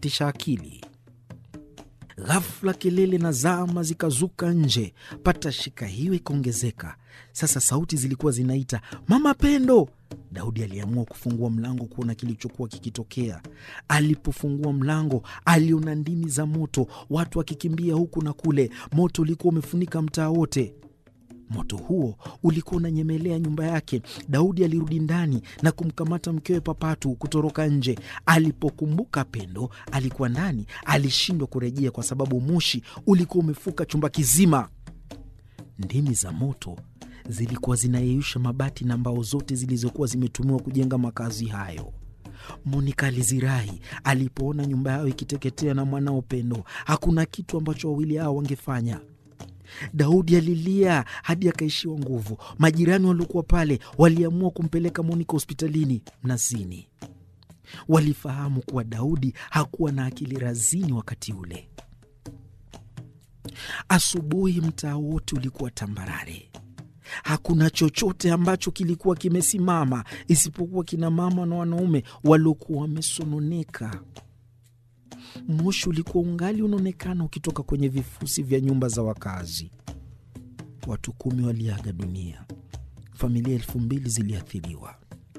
kusambaratisha akili. Ghafla kelele na zama zikazuka nje, patashika hiyo ikaongezeka. Sasa sauti zilikuwa zinaita mama Pendo. Daudi aliamua kufungua mlango kuona kilichokuwa kikitokea. Alipofungua mlango, aliona ndimi za moto, watu wakikimbia huku na kule. Moto ulikuwa umefunika mtaa wote. Moto huo ulikuwa unanyemelea nyumba yake. Daudi alirudi ndani na kumkamata mkewe Papatu kutoroka nje. Alipokumbuka Pendo alikuwa ndani, alishindwa kurejea kwa sababu moshi ulikuwa umefuka chumba kizima. Ndimi za moto zilikuwa zinayeyusha mabati na mbao zote zilizokuwa zimetumiwa kujenga makazi hayo. Monika alizirai alipoona nyumba yao ikiteketea na mwanao Pendo. Hakuna kitu ambacho wawili hao wangefanya. Daudi alilia hadi akaishiwa nguvu. Majirani waliokuwa pale waliamua kumpeleka Monika hospitalini Mnazini. Walifahamu kuwa Daudi hakuwa na akili razini wakati ule. Asubuhi mtaa wote ulikuwa tambarare. Hakuna chochote ambacho kilikuwa kimesimama isipokuwa kina mama na wanaume waliokuwa wamesononeka. Moshi ulikuwa ungali unaonekana ukitoka kwenye vifusi vya nyumba za wakazi. Watu kumi waliaga dunia, familia elfu mbili ziliathiriwa.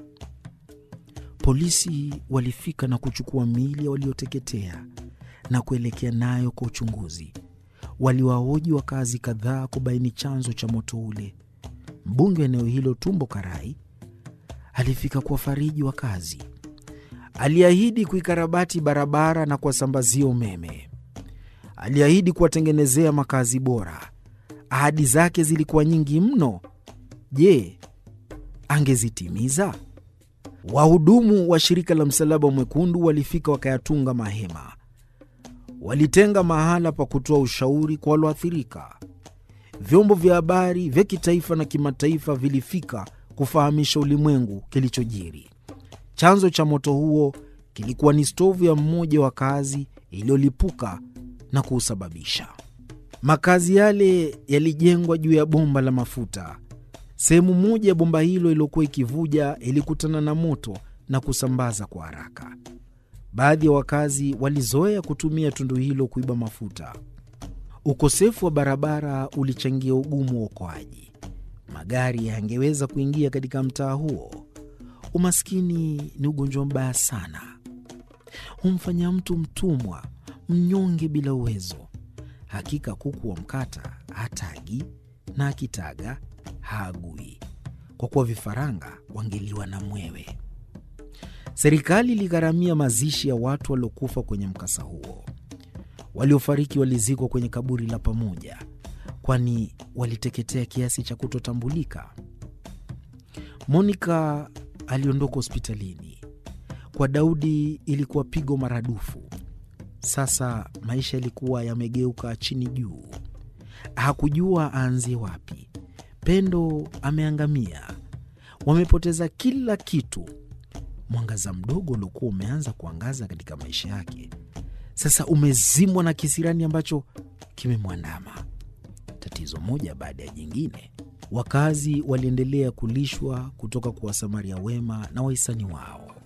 Polisi walifika na kuchukua miili ya walioteketea na kuelekea nayo kwa uchunguzi. Waliwahoji wakazi kadhaa kubaini chanzo cha moto ule. Mbunge wa eneo hilo Tumbo Karai alifika kuwafariji wakazi. Aliahidi kuikarabati barabara na kuwasambazia umeme. Aliahidi kuwatengenezea makazi bora. Ahadi zake zilikuwa nyingi mno. Je, angezitimiza? Wahudumu wa shirika la Msalaba Mwekundu walifika wakayatunga mahema. Walitenga mahala pa kutoa ushauri kwa walioathirika. Vyombo vya habari vya kitaifa na kimataifa vilifika kufahamisha ulimwengu kilichojiri. Chanzo cha moto huo kilikuwa ni stovu ya mmoja wa kazi iliyolipuka na kuusababisha. Makazi yale yalijengwa juu ya bomba la mafuta. Sehemu moja ya bomba hilo iliyokuwa ikivuja ilikutana na moto na kusambaza kwa haraka. Baadhi ya wakazi walizoea kutumia tundu hilo kuiba mafuta. Ukosefu wa barabara ulichangia ugumu wa uokoaji. Magari yangeweza kuingia katika mtaa huo. Umaskini ni ugonjwa mbaya sana, humfanya mtu mtumwa, mnyonge bila uwezo. Hakika kuku wa mkata hatagi na akitaga haagui, kwa kuwa vifaranga wangeliwa na mwewe. Serikali iligharamia mazishi ya watu waliokufa kwenye mkasa huo. Waliofariki walizikwa kwenye kaburi la pamoja, kwani waliteketea kiasi cha kutotambulika. Monika aliondoka hospitalini. Kwa Daudi ilikuwa pigo maradufu. Sasa maisha yalikuwa yamegeuka chini juu, hakujua aanzie wapi. Pendo ameangamia, wamepoteza kila kitu. Mwangaza mdogo uliokuwa umeanza kuangaza katika maisha yake sasa umezimwa na kisirani ambacho kimemwandama. Tatizo moja baada ya jingine. Wakazi waliendelea kulishwa kutoka kwa wasamaria wema na wahisani wao.